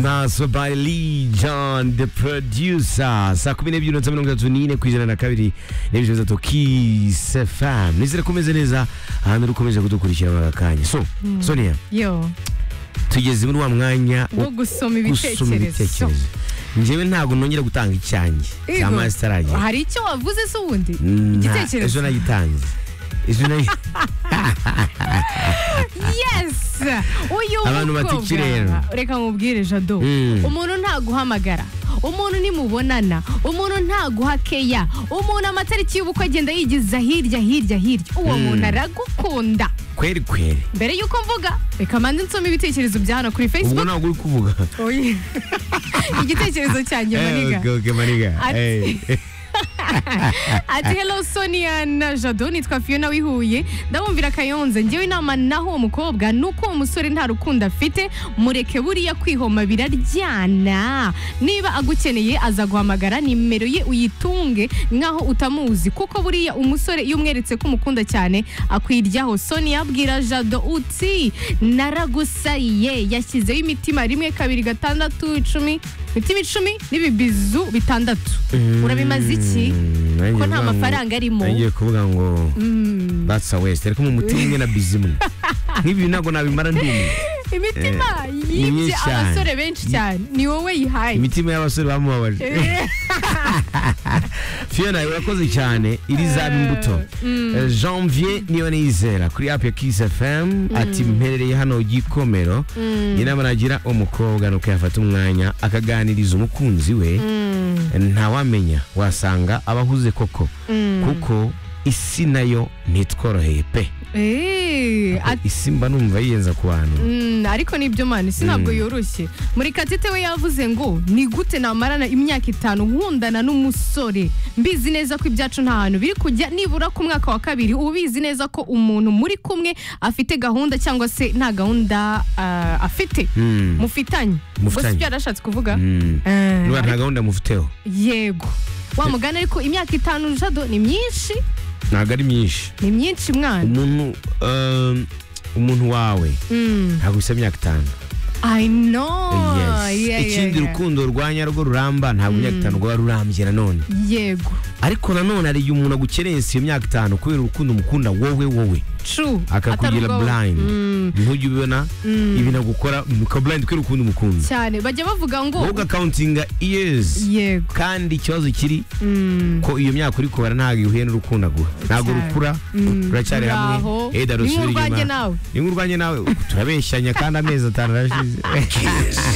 Naswe by Lee John the producer saa kumi n'ebyiri na mirongo itatu n'ine ku ijana na kabiri n'ibice bitatu Kiss FM nizere ko umeze neza ahantu uri ukomeje kudukurikira muri aka kanya so Sonia yo tugeze muri wa mwanya wo wo gusoma gusoma ibitekerezo ibitekerezo njyewe ntabwo nongera gutanga icyanjye cya Ego. masitaraje hari icyo wavuze se ubundi Nta- ejo igitekerezo nagitanze ejo nagi- yes uyu Abantu bata mukobwa. ikirere. reka nkubwire jado Mm. umuntu ntaguhamagara umuntu nimubonana umuntu ntaguha keya umuntu amatariki y'ubukwe agenda yigiza hirya hirya hirya uwo muntu aragukunda kweri kweri mbere y'uko mvuga reka manze nsome ibitekerezo bya hano kuri ubwo facebook ntabwo uri kuvuga Oye. igitekerezo cyanjye Eh, maniga okay, okay, maniga Ati- Eh. ati hello sonia na jado nitwa fiona wihuye ndabumvira kayonze ngewe inama naho uwo mukobwa ni uko uwo musore nta rukundo afite mureke buriya kwihoma biraryana niba agukeneye aza guhamagara nimero ye uyitunge nkaho utamuzi kuko buriya umusore iyo umweretse ko umukunda cyane akwiryaho sonia abwira jado uti naragusaye yashyizeho imitima rimwe kabiri gatandatu icumi imitima icumi n'ibibizu bitandatu urabimaze iki Mm, nanjye ko nta kuvuga ngo- mafaranga arimo nagiye kuvuga ngo Mm. that's a waste ariko mu mutima umwe na busy imwe nk'ibi ntabwo nabimara ndi umwe imitima ni myinshi yibye cyane. abasore benshi cyane ni wowe yihaye imitima y'abasore bamubabaje Eh, fiona urakoze cyane iri za imbuto Eh, janvier niyo nizera kuri app ya kiss fm ati mperereye hano gikomero inama nagira umukobwa ni uko yafata umwanya akaganiriza umukunzi we ntawamenya wasanga abahuze koko kuko isi nayo ntitworoheye pe eh, ati- isi mba numva yiyenza ku bantu Mm, ariko nibyo mani si ntabwo yoroshye muri katete we yavuze ngo ni gute namarana imyaka itanu nkundana n'umusore mbizi neza ko ibyacu nta hantu biri kujya nibura ku mwaka wa kabiri uba ubizi neza ko umuntu muri kumwe afite gahunda cyangwa se nta gahunda ah, afite Mm. mufitanye ubwo Mufitanye. si byo yarashatse kuvuga Mm. Eh, Nuba nta gahunda mufiteho yego wa mugani ariko imyaka itanu jado ni myinshi ntabwo ari myinshi ni myinshi mwana umuntu um, umuntu wawe Mm, ntabwo bisa imyaka itanu i know Yes. Yeah, yeah, ikindi yeah. rukundo rwanya rwo ruramba ntabwo imyaka itanu rwaba rurambye nanone yego ariko nanone hari igihe umuntu agukereye si iyo myaka itanu kubera urukundo umukunda wowe wowe true akakugira Atarubwoba. blind Mm, ntujye ubibona ibinagukora blind kubera urukundo umukunda cyane bajya bavuga ngo wowe ugakauntinga years yego kandi ikibazo kiri Mm, ko iyo myaka uri kubara ntabwo ihuye n'urukundo agura ntabwo Cyane. rukura Mm. ruracyari hamwe Ngaho. Eda Ni rusubira nk'urwanjye inyuma. nawe. ni nk'urwanjye nawe turabeshyanya kandi amezi atanu arashize